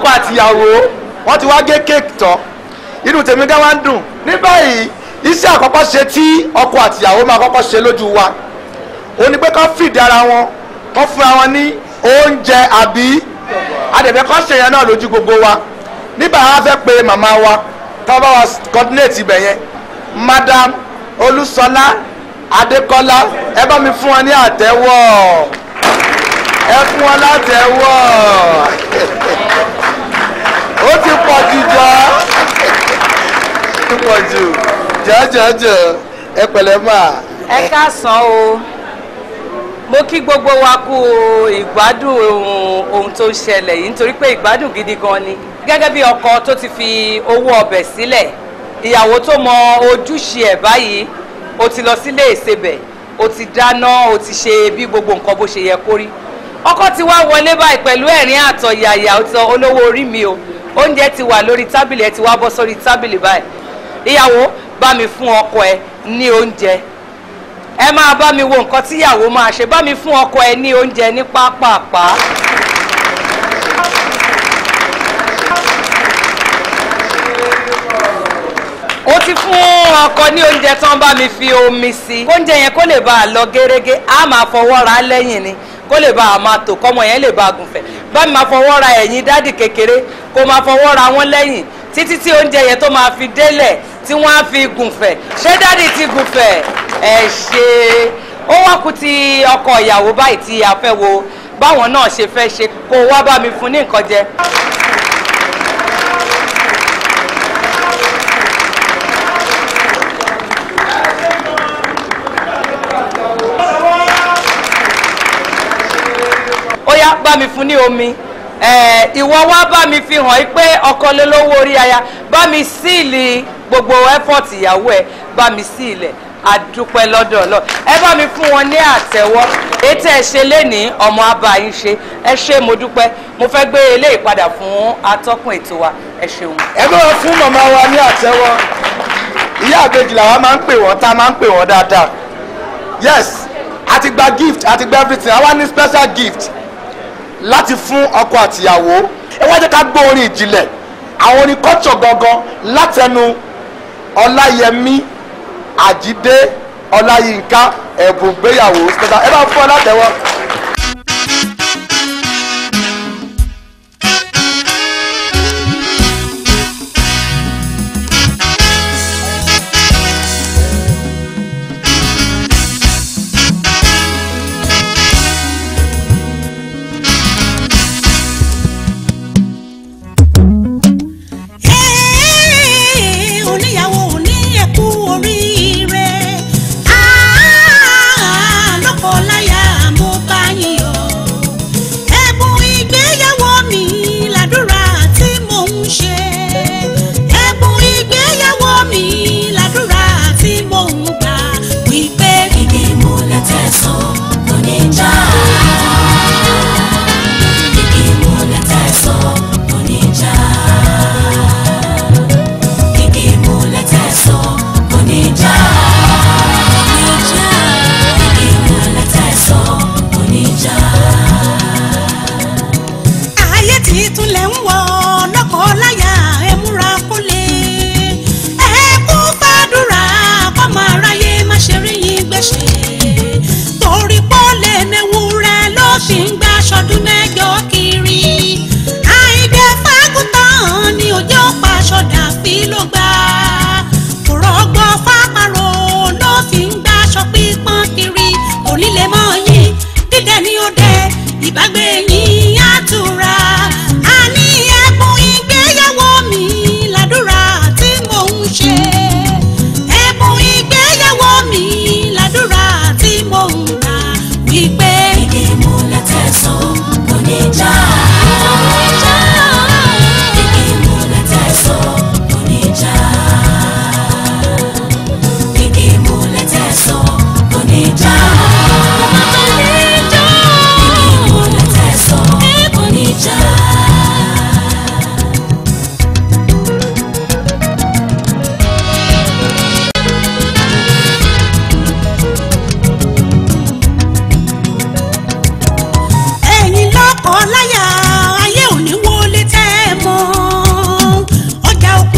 àtìyàwó wọ́n ti wá gé kéèkì tán inú tèmi gá wá ń dùn ní báyìí iṣẹ́ àkọ́kọ́ ṣe tí ọkọ àtìyàwó máa kọ́kọ́ ṣe lójú wa ó ní pé kán fìdí ara wọn kán fúnra wọn ní oúnjẹ àbí adẹ̀fẹ́ kán ṣe yẹn náà lójú gbogbo wa nígbà wọn fẹ́ pe màmá wa tá bá wa coordinate ibẹ̀ yẹn madam olúṣọlá adékọ́lá ẹ bá mi fún wọn ní àtẹ́wọ́ ẹ fún wọn látẹ́wọ́ ó ti pọ̀ jù jọ ó ti pọ̀ jù jẹ́jẹ́jẹ́ ẹ pẹ̀lẹ́ máa. ẹ káàsán o mo kí gbogbo wa kú ìgbádùn ohun ohun tó ń ṣẹlẹ̀ yìí nítorí pé ìgbádùn gidi gan ni gẹ́gẹ́ bí ọkọ tó ti fi owó ọbẹ̀ sílẹ̀ ìyàwó tó mọ ojúṣe ẹ̀ báyìí o ti lọ sílé ìsebẹ̀ o ti dáná o ti ṣe bí gbogbo nǹkan bó ṣe yẹ kó rí ọkọ ti wá wọlé báyìí pẹ̀lú ẹ̀rín àtọ̀yàyà ọ̀tọ̀ olówó orí mi o oúnjẹ ti wà lórí tábìlì ẹ ti wá bọ́ sórí tábìlì báyìí ìyàwó bá mi fún ọkọ ẹ ní oúnjẹ ẹ máa bá mi wo nǹkan tíyàwó máa ṣe bá mi fún ọkọ ẹ ní oúnjẹ ní pápápá. ó ti fún ọkọ ní oúnjẹ tán bá mi fi omi sí oúnjẹ yẹn kó lè bá a lọ gẹ́rẹ́gẹ́ á máa fọwọ́ ra lẹ́yìn ni kó lè bá a máa tò kọ́mọ yẹn lè bá a gùnfẹ̀ bá mi máa fọwọ́ ra ẹ̀yìn dádì kékeré kó máa fọwọ́ ra wọn lẹ́yìn títí tí oúnjẹ yẹn tó máa fi délẹ̀ tí wọ́n á fi gùnfẹ̀ ṣé dádì ti gùnfẹ̀ ẹ ṣe ó wá kú ti ọkọ ìyàwó báyìí tí a fẹ́ wo báwọn náà ṣe fẹ́ ṣe kó wá bá mi fún ní nǹkan jẹ. ó yá bá mi fún ní omi ẹ ìwọ wá bá mi fi hàn pé ọkọ lé lówó orí aya bá mi síìlì gbogbo effort ìyàwó ẹ bá mi síìlẹ̀ àdúpẹ́ lọ́dọ̀ lọ ẹ bá mi fún wọn ní àtẹ́wọ́ ètò ẹ ṣe lénìí ọmọ abá yín ṣe ẹ ṣe mo dúpẹ́ mo fẹ́ gbé eléyìí padà fún atọ́kùn ètò wa ẹ ṣeun. ẹ bá wọn fún màmá wa ní àtẹ́wọ́ ìyá àbejì làwa máa ń pè wọ́n tá a máa ń pè wọ́n dáadáa yes a ti gba gift a ti gba everything àwa ní special gift láti fún ọkọ àtìyàwó ẹ wá jẹ́ ká gbọ́ orin ìjìnlẹ̀ àwọn orin culture gangan látẹnu ọláyẹmí àjídé ọláyínká ẹ̀bùn gbéyàwó special ẹ bá fún ọ látẹ̀wọ́. Ẹ́ẹ̀, oníyàwó ní ẹ̀kú oríire. Ah, lọ́kọláya mo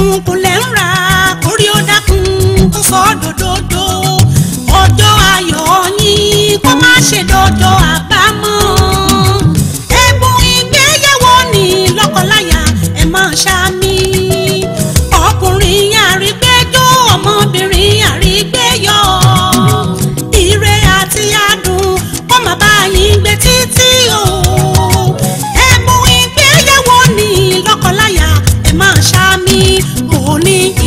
òkùnkùn lẹ́ ń ra kórí ó dákun kó sọ dòdòdò ọjọ́ ayọ̀ yín kó má ṣe dọ́jọ́ àbámọ̀ ẹ̀bùn ìgbéyàwó ní lọ́kọláya ẹ̀ máa ṣàmì ọkùnrin àrígbẹ́jọ́ ọmọbìnrin àrígbẹ́yọ̀ ire àti adùn kó má bá yín gbé títí o ẹ̀bùn ìgbéyàwó ní lọ́kọláya ẹ̀ máa ṣàmì òní